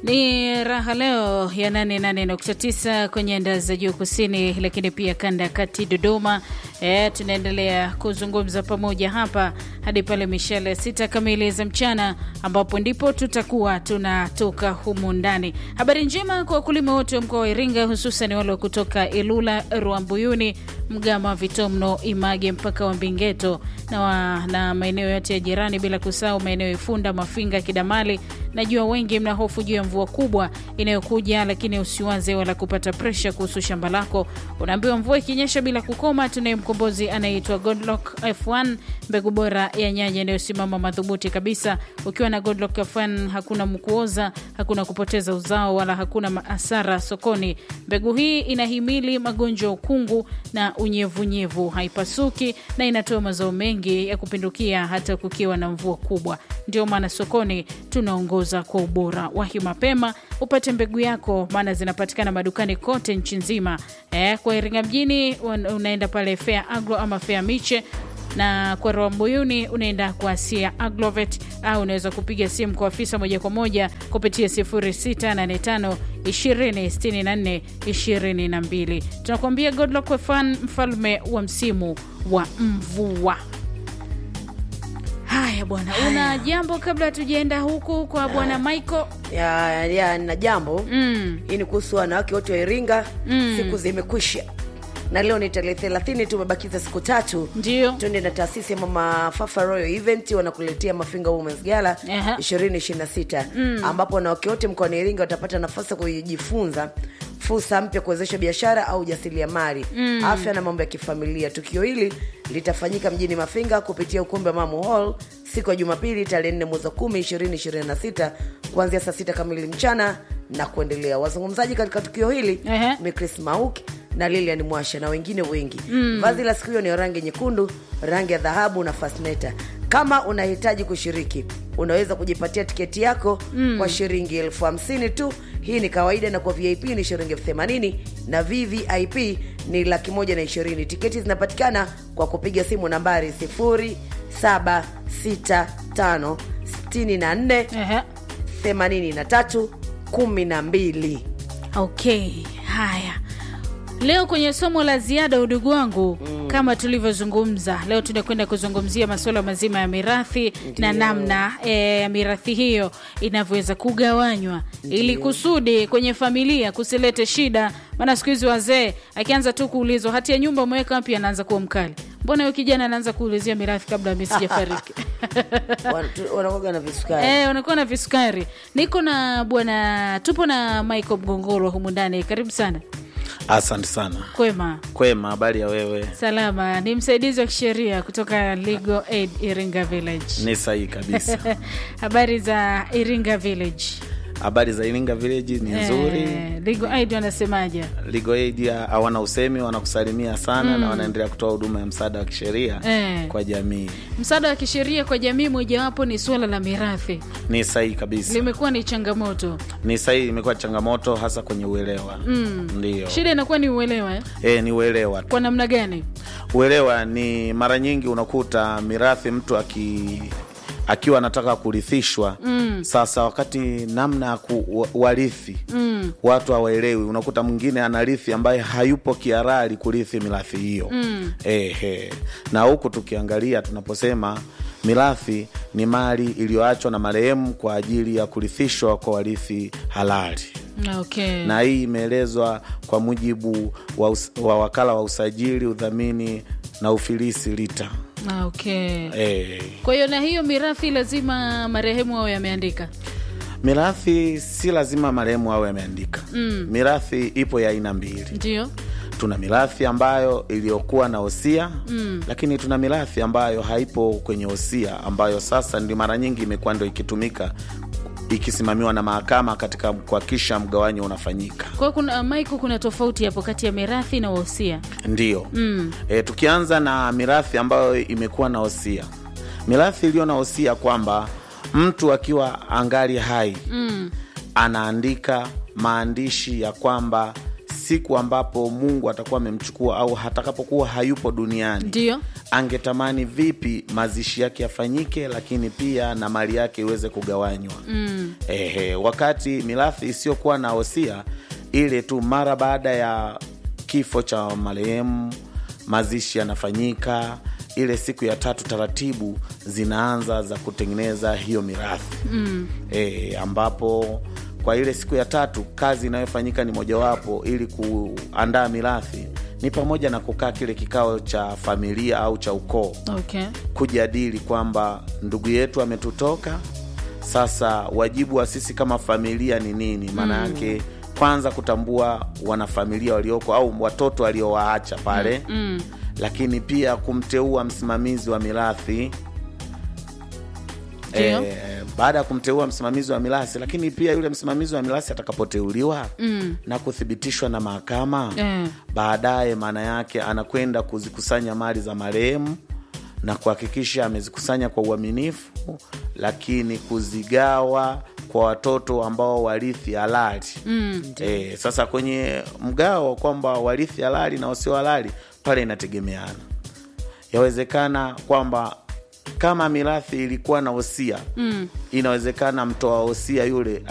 Ni raha leo ya 88.9 kwenye anda za juu kusini, lakini pia kanda ya kati Dodoma. E, tunaendelea kuzungumza pamoja hapa hadi pale mishale ya sita kamili za mchana, ambapo ndipo tutakuwa tunatoka humu ndani. Habari njema kwa wakulima wote wa mkoa wa Iringa, hususan wale wa kutoka Ilula, Rwambuyuni, Mgama, Vitomno, Image mpaka wa Mbingeto na, wa, na maeneo yote ya jirani, bila kusahau maeneo ya Ifunda, Mafinga, Kidamali. Najua wengi mna hofu juu ya mvua kubwa inayokuja, lakini usiwaze wala kupata presha kuhusu shamba lako. Unaambiwa mvua ikinyesha bila kukoma, tunaye mkombozi anayeitwa Godlock F1, mbegu bora ya nyanya inayosimama madhubuti kabisa. Ukiwa na Godlock F1 hakuna mkuoza, hakuna kupoteza uzao, wala hakuna hasara sokoni. Mbegu hii inahimili magonjwa ya ukungu na unyevunyevu, haipasuki na inatoa mazao mengi ya kupindukia hata kukiwa na mvua kubwa. Ndio maana sokoni tunaongoza kwa ubora. Wahi mapema upate mbegu yako, maana zinapatikana madukani kote nchi nzima. Eh, kwa Iringa mjini unaenda pale Fair Agro ama Fair Miche na kwa Rwambuyuni unaenda kwa Asia Agrovet au unaweza kupiga simu kwa afisa moja kwa moja kupitia 0685 2064 22. Tunakuambia Godluck F1, mfalme wa msimu wa mvua. Haya bwana, una jambo kabla hatujaenda huku kwa bwana Michael? ya, ya na jambo Mm. hii ni kuhusu wanawake wote wa Iringa. Mm. Siku zimekwisha na leo ni tarehe thelathini, tumebakiza siku tatu Ndio. tuende na taasisi ya Mama Fafa Royal Event wanakuletea Mafinga Women's Gala Aha. 2026 ambapo wanawake wote mkoani Iringa watapata nafasi ya kujifunza fursa mpya kuwezesha biashara au ujasiriamali, afya na mambo ya kifamilia. Tukio hili litafanyika mjini Mafinga kupitia ukumbi wa Mamu Hall siku ya Jumapili tarehe 4 mwezi wa 10 2026 kuanzia saa sita kamili mchana na kuendelea. Wazungumzaji katika tukio hili Ehe. ni Chris Mauk na Lilian Mwasha na wengine wengi. Vazi la siku hiyo ni rangi nyekundu, rangi ya dhahabu na fasneta. Kama unahitaji kushiriki, unaweza kujipatia tiketi yako kwa shilingi elfu hamsini tu. Hii ni kawaida, na kwa VIP ni shilingi elfu themanini na VVIP ni laki moja na ishirini. Tiketi zinapatikana kwa kupiga simu nambari 0765 64 Ehe. 83 12. Okay, haya. Leo kwenye somo la ziada, udugu wangu, kama tulivyozungumza, leo tunakwenda kuzungumzia masuala mazima ya mirathi na namna eh, ya mirathi hiyo inavyoweza kugawanywa ili kusudi kwenye familia kusilete shida. Maana siku hizi wazee akianza tu kuulizwa hati ya nyumba umeweka wapi, anaanza kuwa mkali. Mbona huyo kijana anaanza kuulizia mirathi kabla mimi sijafariki? wanakoga na visukari Eh, unakuwa na visukari. Niko na bwana, tupo na Michael Mgongoro humu ndani. Karibu sana. Asante sana. Kwema, Kwema, habari ya wewe? salama. Ni msaidizi wa kisheria kutoka Legal Aid Iringa Village. Ni sahihi kabisa. Habari za Iringa Village? Habari za Iringa Village ni nzuri. Eh, Legal Aid wanasemaje? Legal Aid hawana usemi, wanakusalimia sana na wanaendelea kutoa huduma ya msaada wa kisheria Eh. kwa jamii. Msaada wa kisheria kwa jamii, mojawapo ni suala la mirathi, Ni sahihi kabisa. limekuwa ni changamoto. Ni sahihi, imekuwa changamoto hasa kwenye uelewa. Ndio. Shida inakuwa ni uelewa eh? Eh, ni uelewa tu. Kwa namna gani? Uelewa ni mara nyingi unakuta mirathi mtu aki akiwa anataka kurithishwa mm. Sasa wakati namna ya ku- warithi mm. watu hawaelewi, unakuta mwingine anarithi ambaye hayupo kiarali kurithi mirathi hiyo mm. Ehe. Na huku tukiangalia tunaposema mirathi ni mali iliyoachwa na marehemu kwa ajili ya kurithishwa kwa warithi halali Okay. na hii imeelezwa kwa mujibu wa, us, wa wakala wa usajili, udhamini na ufilisi LITA. Okay. E, Kwa hiyo na hiyo mirathi lazima marehemu ao yameandika. mirathi si lazima marehemu awe ameandika. mm. Mirathi ipo ya aina mbili. Ndio. Tuna mirathi ambayo iliyokuwa na hosia mm. lakini tuna mirathi ambayo haipo kwenye hosia, ambayo sasa ndio mara nyingi imekuwa ndo ikitumika ikisimamiwa na mahakama katika kuhakikisha mgawanyo unafanyika. Kwa hiyo kuna Michael, kuna tofauti hapo kati ya mirathi na wosia. Ndiyo. mm. E, tukianza na mirathi ambayo imekuwa na hosia, mirathi iliyo na hosia kwamba mtu akiwa angali hai mm. anaandika maandishi ya kwamba siku ambapo Mungu atakuwa amemchukua au atakapokuwa hayupo duniani Ndio. angetamani vipi mazishi yake yafanyike, lakini pia na mali yake iweze kugawanywa mm. Ehe, wakati mirathi isiyokuwa na wosia ile tu mara baada ya kifo cha marehemu, mazishi yanafanyika ile siku ya tatu, taratibu zinaanza za kutengeneza hiyo mirathi mm. E, ambapo kwa ile siku ya tatu kazi inayofanyika ni mojawapo ili kuandaa mirathi ni pamoja na kukaa kile kikao cha familia au cha ukoo Okay. kujadili kwamba ndugu yetu ametutoka, sasa wajibu wa sisi kama familia ni nini? Maana yake kwanza kutambua wanafamilia walioko au watoto waliowaacha pale Mm. lakini pia kumteua msimamizi wa mirathi Ndio. Eh, baada ya kumteua msimamizi wa mirathi, lakini pia yule msimamizi wa mirathi atakapoteuliwa Mm. na kuthibitishwa na mahakama Eh. baadaye, maana yake anakwenda kuzikusanya mali za marehemu na kuhakikisha amezikusanya kwa uaminifu, lakini kuzigawa kwa watoto ambao warithi halali Mm. E, sasa kwenye mgao kwamba warithi halali na wasio halali pale inategemeana. Yawezekana kwamba kama mirathi ilikuwa na wosia Mm. inawezekana mtoa wosia yule